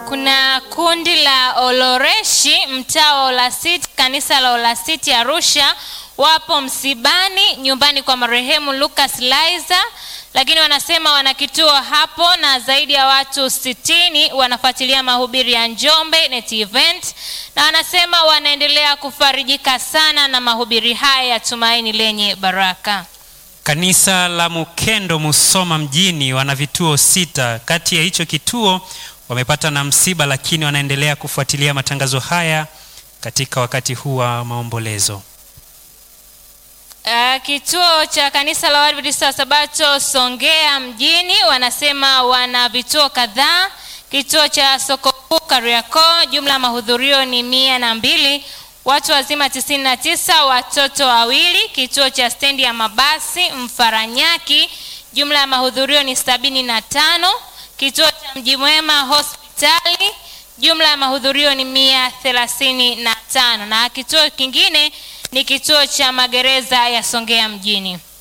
kuna kundi la Oloreshi mtaa wa Olasiti, kanisa la Olasiti Arusha, wapo msibani nyumbani kwa marehemu Lucas Laizer, lakini wanasema wana kituo hapo na zaidi ya watu sitini wanafuatilia mahubiri ya Njombe Net Event, na wanasema wanaendelea kufarijika sana na mahubiri haya ya tumaini lenye baraka. Kanisa la Mukendo Musoma mjini wana vituo sita. Kati ya hicho kituo wamepata na msiba, lakini wanaendelea kufuatilia matangazo haya katika wakati huu wa maombolezo. Uh, kituo cha kanisa la Waadventista wa Sabato Songea mjini wanasema wana vituo kadhaa. Kituo cha soko kuu Kariakoo, jumla ya mahudhurio ni mia na mbili, watu wazima tisini na tisa, watoto wawili. Kituo cha stendi ya mabasi Mfaranyaki, jumla ya mahudhurio ni sabini na tano. Kituo cha Mji Mwema hospitali, jumla ya mahudhurio ni mia thelathini na tano, na kituo kingine ni kituo cha magereza ya Songea mjini.